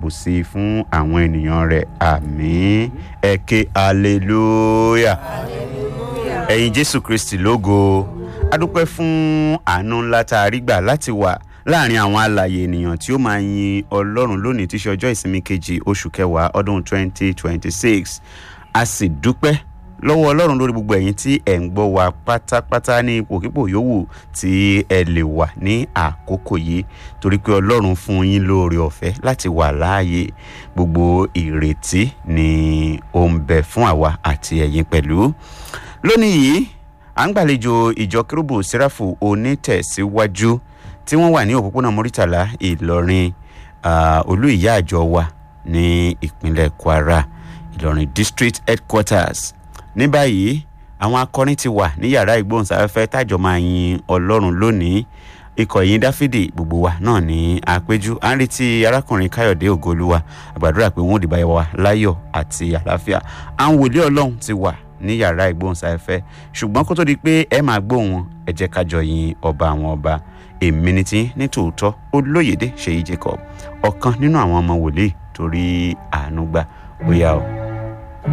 ṣàbòsí fún àwọn ènìyàn rẹ̀ àmín ẹ ké hallelujah ẹ̀yin jésù kristi lógo adúpẹ́ fún àánú ńlá tá a rí gbà láti wà láàrin àwọn alàyè ènìyàn tí ó máa yin ọlọ́run lónìí tí í ṣe ọjọ́ ìsinmi kejì oṣù kẹwàá ọdún 2026 a sì dúpẹ́ lọ́wọ́ ọlọ́run lórí gbogbo ẹ̀yin tí ẹ̀ ń gbọ́ wa pátápátá ní ipòkípò yòówù tí ẹ lè wà ní àkókò yìí torí pé ọlọ́run fún yín lóore ọ̀fẹ́ láti wà láàyè gbogbo ìrètí ni ó ń bẹ fún àwa àti ẹ̀yin pẹ̀lú lónìí yìí à ń gbàlejò ìjọ kérúbù sẹ́ráfù onítẹ̀síwájú tí wọ́n wà ní òpópónà mọ́rítàlá ìlọrin ah, olú ìyá àjọ wa ní ìpínlẹ̀ kwara ìlọrin district headquarters ní báyìí àwọn akọrin ti wà ní yàrá ìgbóhùnsáfẹ́fẹ́ tájọ máa yin ọlọ́run lónìí ikọ̀ yìí dáfídì gbogbo wa náà ní àpéjú à ń retí arákùnrin káyọ̀dé ògolúwa àgbàdúrà pé wọ́n ò dìbà wa láyọ̀ àti àlàáfíà à ń wòlé ọlọ́run ti wà ní yàrá ìgbóhùnsáfẹ́fẹ́ ṣùgbọ́n kó tó di pé ẹ máa gbóhùn wọn ẹ jẹ́ kájọ yin ọba àwọn ọba èmi ni tí ní tòótọ́ olóyèdè ṣèyí jacob ọ̀kan nínú àwọn ọmọ wòlíì torí àánú gbà ó yá o.